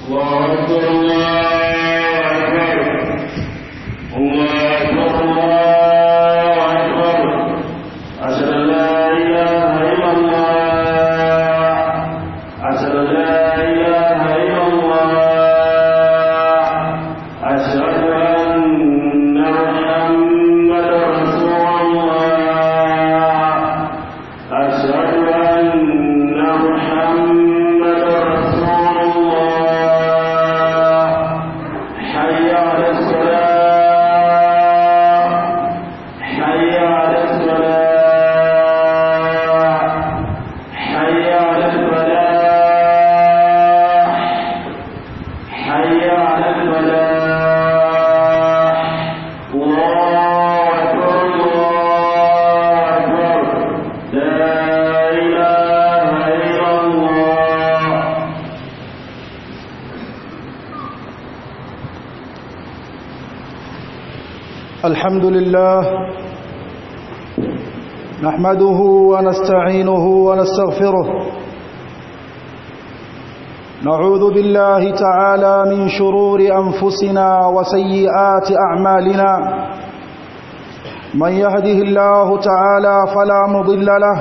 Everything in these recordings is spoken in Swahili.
الله أكبر الله أكبر الله أكبر الله أكبر أشهد أن لا إله إلا الله أشهد أن لا إله إلا الله أشهد أن محمدا رسول الله أشهد أن محمدا رسول الله حي على الصلاة حي على الصلاة حي على الفلاح حي على الفلاح الله أكبر الله أكبر لا إله إلا الله الحمد لله نحمده ونستعينه ونستغفره نعوذ بالله تعالى من شرور أنفسنا وسيئات أعمالنا من يهده الله تعالى فلا مضل له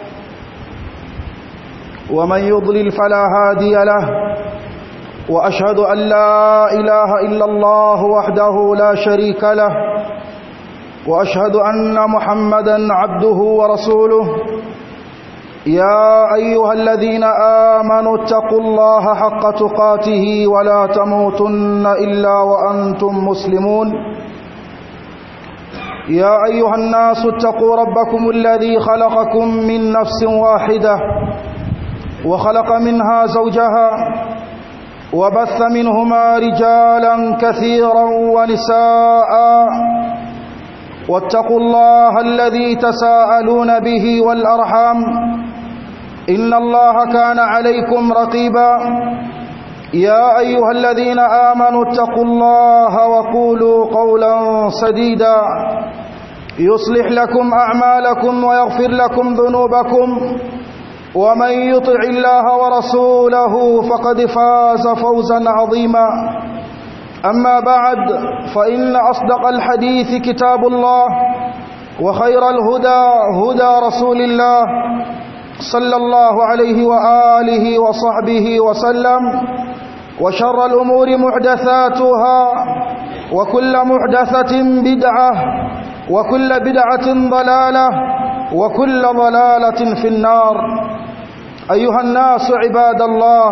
ومن يضلل فلا هادي له وأشهد أن لا إله إلا الله وحده لا شريك له وأشهد أن محمدا عبده ورسوله يا أيها الذين آمنوا اتقوا الله حق تقاته ولا تموتن إلا وأنتم مسلمون يا أيها الناس اتقوا ربكم الذي خلقكم من نفس واحدة وخلق منها زوجها وبث منهما رجالا كثيرا ونساء واتقوا الله الذي تساءلون به والأرحام إن الله كان عليكم رقيبا يا أيها الذين آمنوا اتقوا الله وقولوا قولا سديدا يصلح لكم أعمالكم ويغفر لكم ذنوبكم ومن يطع الله ورسوله فقد فاز فوزا عظيما أما بعد فإن أصدق الحديث كتاب الله وخير الهدى هدى رسول الله صلى الله عليه وآله وصحبه وسلم وشر الأمور محدثاتها وكل محدثة بدعة وكل بدعة ضلالة وكل ضلالة في النار أيها الناس عباد الله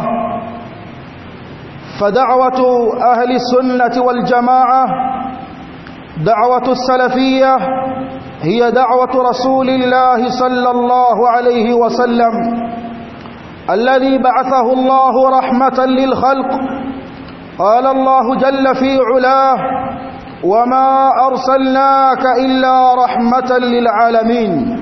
فدعوة أهل السنة والجماعة دعوة السلفية هي دعوة رسول الله صلى الله عليه وسلم الذي بعثه الله رحمة للخلق قال الله جل في علاه وما أرسلناك إلا رحمة للعالمين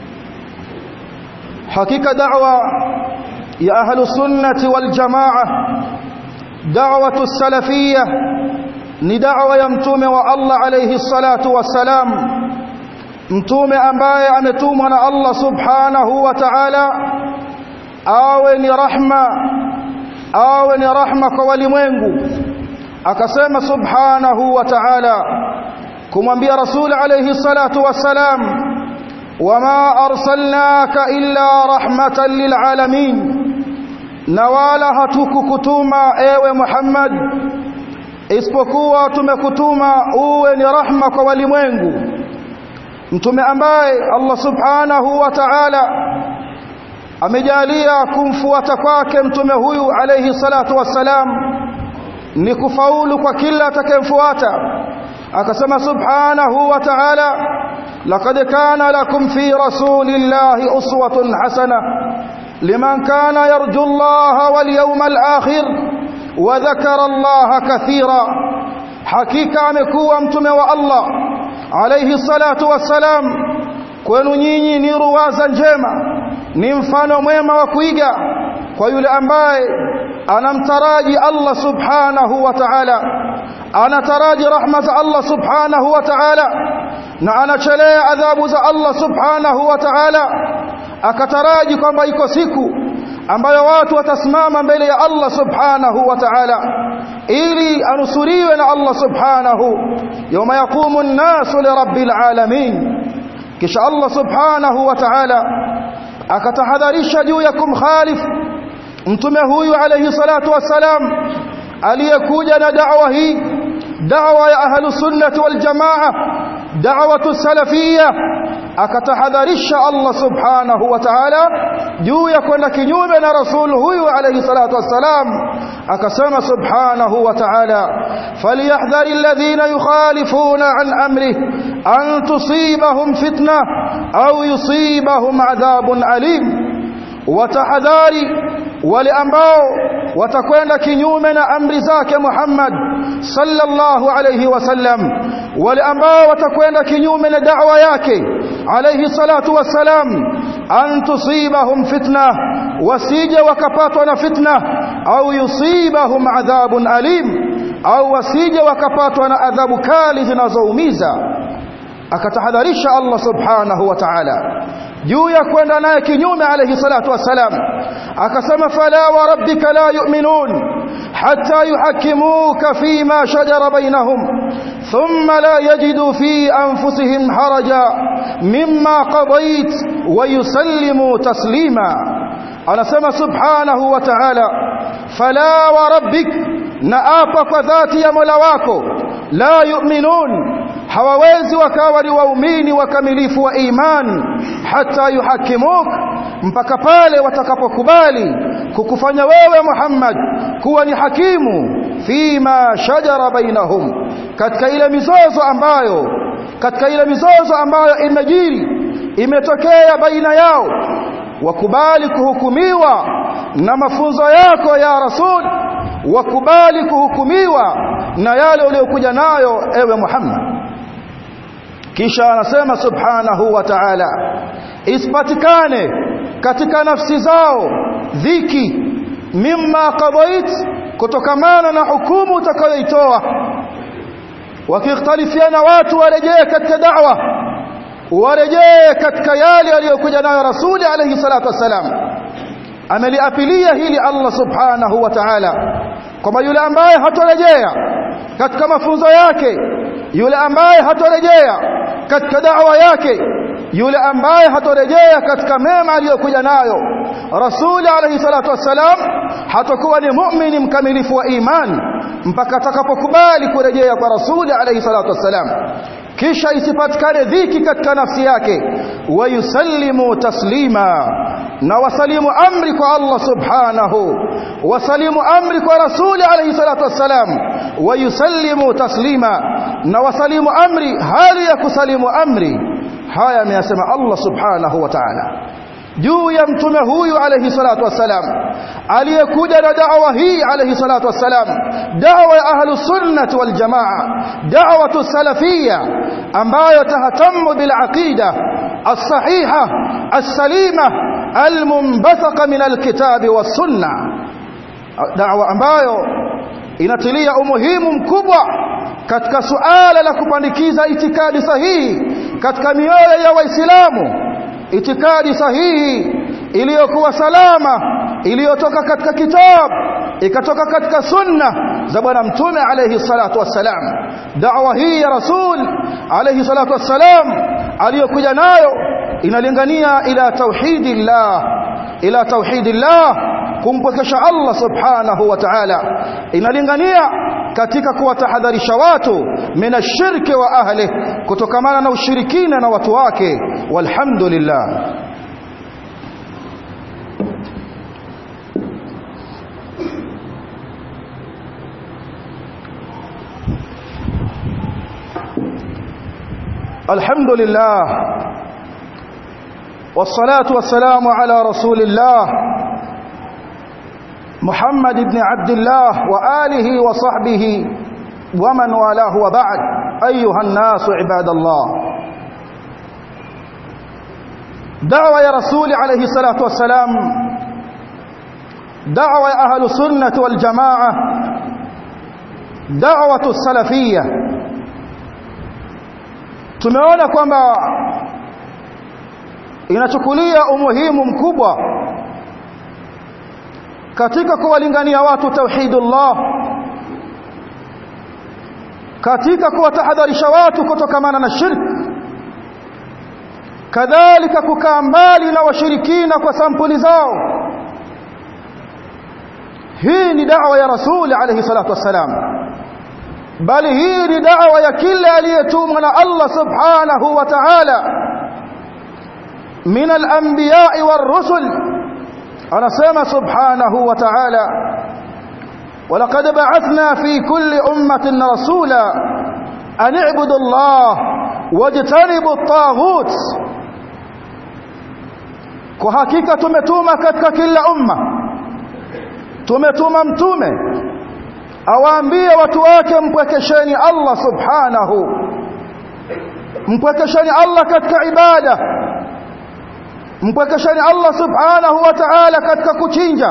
حقيقة دعوة يا أهل السنة والجماعة دعوة السلفية ni da'wa ya mtume wa Allah alayhi salatu wassalam mtume ambaye ametumwa na Allah subhanahu wa ta'ala awe ni rahma awe ni rahma kwa walimwengu akasema subhanahu wa ta'ala kumwambia rasul alayhi salatu wassalam wama arsalnaka illa rahmatan lilalamin na wala hatukukutuma ewe Muhammad isipokuwa tumekutuma uwe ni rahma kwa walimwengu mtume ambaye Allah subhanahu wa ta'ala amejalia kumfuata kwake mtume huyu alayhi salatu wassalam ni kufaulu kwa kila atakayemfuata akasema subhanahu wa ta'ala laqad kana lakum fi rasulillahi uswatun hasana liman kana yarju Allah wal yawmal akhir wa dhakara Allah kathira hakika amekuwa mtume wa Allah alayhi salatu wassalam kwenu nyinyi ni ruwaza njema ni mfano mwema wa kuiga kwa yule ambaye anamtaraji Allah subhanahu wa ta'ala anataraji rahma za Allah subhanahu wa ta'ala na anachelea adhabu za Allah subhanahu wa ta'ala akataraji kwamba iko siku ambayo watu watasimama mbele ya Allah subhanahu wa ta'ala ili anusuriwe na Allah subhanahu yawma yaqumu an-nasu li rabbil alamin kisha Allah subhanahu wa ta'ala akatahadharisha juu ya kumkhalif mtume huyu alayhi salatu wassalam aliyekuja na da'wa hii da'wa ya ahlus sunnah wal jamaa da'watu salafiyya akatahadharisha Allah subhanahu wa ta'ala juu ya kwenda kinyume na rasul huyu alayhi salatu wassalam akasema subhanahu wa ta'ala falyahdhari alladhina yukhalifuna an amrihi an tusibahum fitna au yusibahum adhabun alim watahadhari wale ambao watakwenda kinyume na amri zake Muhammad sallallahu alayhi wasallam wale ambao watakwenda kinyume na da'wa yake alayhi salatu wassalam an tusibahum fitna wasije wakapatwa na fitna au yusibahum adhabun alim au wasije wakapatwa na adhabu kali zinazoumiza akatahadharisha Allah subhanahu wa ta'ala juu ya kwenda naye kinyume alayhi salatu wassalam akasema fala wa rabbika la yu'minun hatta yuhakkimuka fima shajara bainahum thumma la yajidu fi anfusihim haraja mimma qadait wa yusallimu taslima anasema subhanahu wa ta'ala fala wa rabbik na apa kwa dhati ya Mola wako la yu'minun hawawezi wakawa ni waumini wakamilifu wa iman hata yuhakimuk mpaka pale watakapokubali kukufanya wewe Muhammad kuwa ni hakimu fima shajara bainahum katika ile mizozo ambayo katika ile mizozo ambayo imejiri imetokea baina yao wakubali kuhukumiwa na mafunzo yako ya rasul wakubali kuhukumiwa na yale uliyokuja nayo ewe Muhammad kisha anasema subhanahu wa ta'ala isipatikane katika nafsi zao dhiki mimma qadait kutokamana na hukumu utakayoitoa wakikhtalifiana watu warejee katika da'wa warejee katika yale aliyokuja nayo rasuli alayhi salatu wassalam ameliapilia hili Allah subhanahu wa ta'ala kwamba yule ambaye hatorejea katika mafunzo yake yule ambaye hatorejea katika da'wa yake yule ambaye hatorejea katika mema aliyokuja nayo rasuli alayhi salatu wassalam hatakuwa ni muumini mkamilifu wa imani mpaka atakapokubali kurejea kwa rasuli alayhi salatu wassalam kisha isipatikane dhiki katika nafsi yake wayusallimu taslima na wasalimu amri kwa Allah subhanahu wasalimu amri kwa rasuli alayhi salatu wassalam wayusallimu taslima na wasalimu amri hali ya kusalimu amri haya ameyasema Allah subhanahu wa ta'ala juu ya mtume huyu alayhi salatu wassalam aliyekuja na da'wa hii alayhi salatu wassalam da'wa ya ahlus sunnah wal jamaa da'watu salafiyya ambayo tahatamu bil aqida as-sahiha as-salima al-munbathaqa min al-kitab was sunnah da'wa ambayo inatilia umuhimu mkubwa katika suala la kupandikiza itikadi sahihi katika mioyo ya waislamu itikadi sahihi iliyokuwa salama iliyotoka katika kitabu ikatoka katika sunna za bwana mtume alayhi salatu wassalam da'wa hii ya rasul alayhi salatu wassalam aliyokuja nayo inalingania ila tauhidillah ila tauhidillah kumpwekesha Allah subhanahu wa ta'ala inalingania katika kuwatahadharisha watu mina shirki wa ahli kutokamana na ushirikina na watu wake walhamdulillah الحمد لله والصلاة والسلام على رسول الله محمد بن عبد الله وآله وصحبه ومن والاه وبعد أيها الناس عباد الله دعوة يا رسول عليه الصلاة والسلام دعوة أهل السنة والجماعة دعوة السلفية tumeona kwamba inachukulia umuhimu mkubwa katika kuwalingania watu tauhidullah katika kuwatahadharisha watu kutokamana na shirk kadhalika kukaa mbali na washirikina kwa sampuli zao hii ni da'wa ya rasul alayhi salatu wassalam bali hii ni da'wa ya kila aliyetumwa na Allah subhanahu wa ta'ala min al-anbiya'i war-rusul anasema subhanahu wa ta'ala ولقد بعثنا في كل أمة رسولا أن اعبدوا الله واجتنبوا الطاغوت kwa hakika tumetuma katika kila umma tumetuma mtume awaambie watu wake mpwekesheni Allah subhanahu mpwekesheni Allah katika ibada mpwekesheni Allah subhanahu wa ta'ala katika kuchinja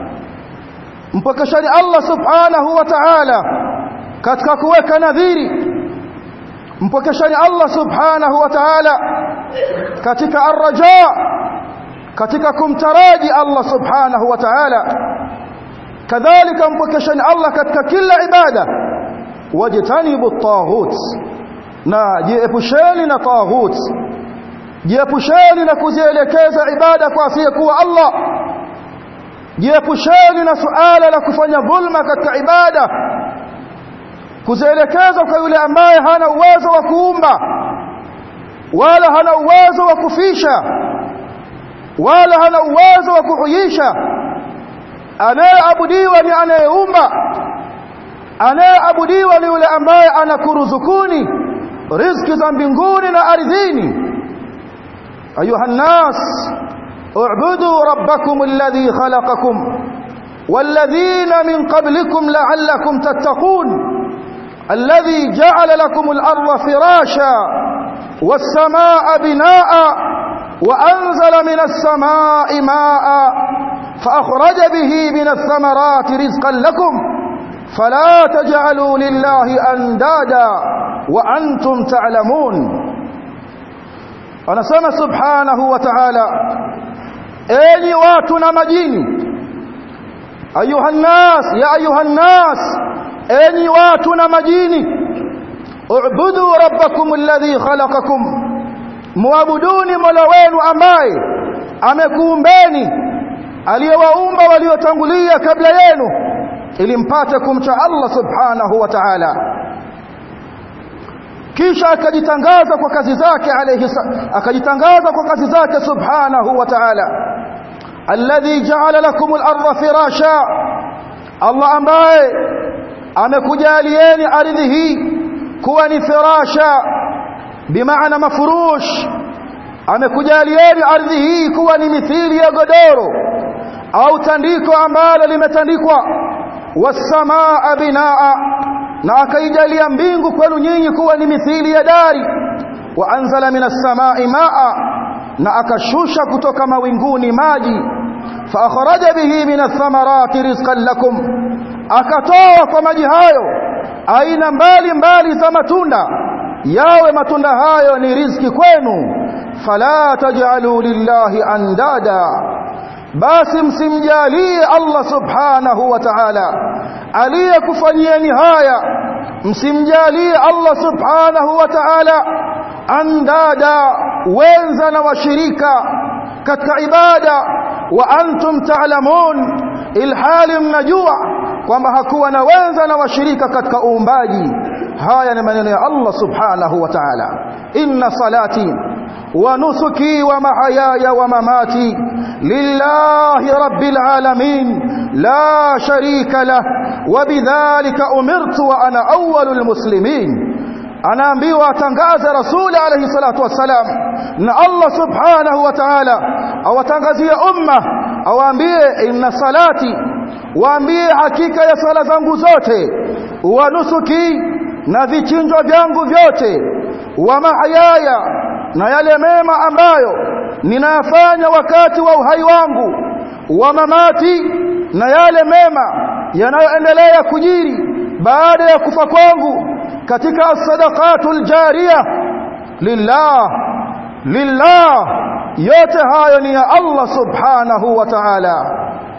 mpwekesheni Allah subhanahu wa ta'ala katika kuweka nadhiri mpwekesheni Allah subhanahu wa ta'ala katika arraja katika kumtaraji Allah subhanahu wa ta'ala kadhalika mpwekesheni Allah katika kila ibada wajtanibu at-taghut na jiepusheni na taghut jiepusheni na kuzielekeza ibada kwa asiyekuwa Allah jiepusheni na suala la kufanya dhulma katika ibada kuzielekeza kwa yule ambaye hana uwezo wa kuumba wala hana uwezo wa kufisha wala hana uwezo wa kuhuisha anayeabudiwa ni anayeumba anayeabudiwa ni yule ambaye anakuruzukuni riziki za mbinguni na ardhini ayuha nnas اعبدوا ربكم الذي خلقكم والذين من قبلكم لعلكم تتقون الذي جعل لكم الأرض فراشا والسماء بناء وأنزل من السماء ماء فأخرج به من الثمرات رزقا لكم فلا تجعلوا لله أندادا وأنتم تعلمون anasema subhanahu wa ta'ala enyi watu na majini ayuhan nas ya ayuhan nas enyi watu na majini ubudu rabbakum alladhi khalaqakum muabuduni mola wenu ambaye amekuumbeni aliyewaumba waliotangulia kabla yenu ili mpate kumcha Allah subhanahu wa ta'ala kisha akajitangaza kwa kazi zake alayhi akajitangaza kwa kazi zake subhanahu wa ta'ala alladhi ja'ala lakum al-ardha firasha Allah ambaye amekujalieni ardhi hii kuwa ni firasha bimaana mafurush amekujalieni ardhi hii kuwa ni mithili ya godoro au tandiko ambalo limetandikwa wasamaa binaa na akaijalia mbingu kwenu nyinyi kuwa ni mithili ya dari wa anzala minas samai maa na akashusha kutoka mawinguni maji fa akhraja bihi minath thamarati rizqan lakum akatoa kwa maji hayo aina mbali mbali za matunda yawe matunda hayo ni riziki kwenu fala taj'alu lillahi andada basi msimjalie Allah subhanahu wa ta'ala aliyekufanyieni haya msimjalie Allah subhanahu wa ta'ala andada wenza na washirika katika ibada wa antum ta'lamun ilhali mnajua kwamba hakuwa na wenza na washirika katika uumbaji haya ni maneno ya Allah subhanahu wa ta'ala inna salati wa nusuki wa mahayaya wa mamati lillahi rabbil alamin la sharika lah wa bidhalika umirtu wa ana awwalul muslimin anaambiwa atangaze rasuli alayhi salatu wassalam na Allah subhanahu wa ta'ala awatangazie umma awaambie inna salati waambie hakika ya sala zangu zote wa nusuki na vichinjo vyangu vyote wa mahayaya na yale mema ambayo ninayafanya wakati wa uhai wangu wa mamati na yale mema yanayoendelea kujiri baada ya kufa kwangu katika as-sadaqatul jariya lillah lillah yote hayo ni ya Allah subhanahu wa ta'ala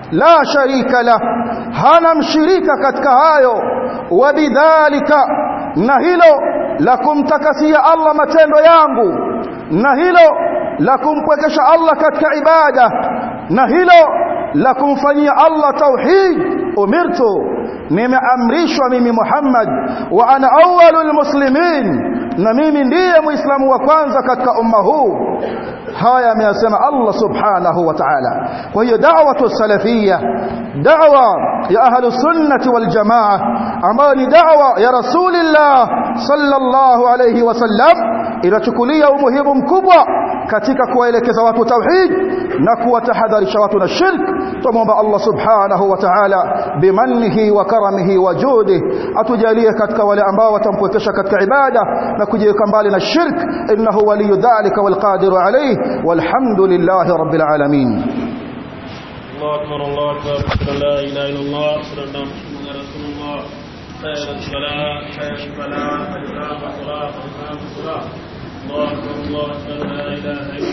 la sharika lah hana mshirika katika hayo wabidhalika na hilo la kumtakasia Allah matendo yangu na hilo la kumpwekesha Allah katika ibada na hilo la kumfanyia Allah tauhid umirtu nimeamrishwa mimi Muhammad wa ana awwalul muslimin na mimi ndiye muislamu wa kwanza katika umma huu haya ameyasema Allah subhanahu wa ta'ala kwa hiyo da'watu salafiyya da'wa ya ahlu sunnati wal jamaa ambayo ni da'wa ya rasulillah sallallahu alayhi wasallam inachukulia umuhimu mkubwa katika kuwaelekeza watu tauhid na kuwatahadharisha watu na shirk tumomba Allah subhanahu wa ta'ala bimannihi wa karamihi wa judi atujalie katika wale ambao watampwekesha katika ibada na kujiweka mbali na shirk innahu waliyu dhalika walqadiru alayhi walhamdulillahi rabbil alamin الله أكبر الله أكبر أشهد أن لا إله إلا الله أشهد أن محمدا رسول الله خير الصلاة خير الفلاح الإمام الصلاة الإمام الصلاة الله أكبر الله أكبر لا إله إلا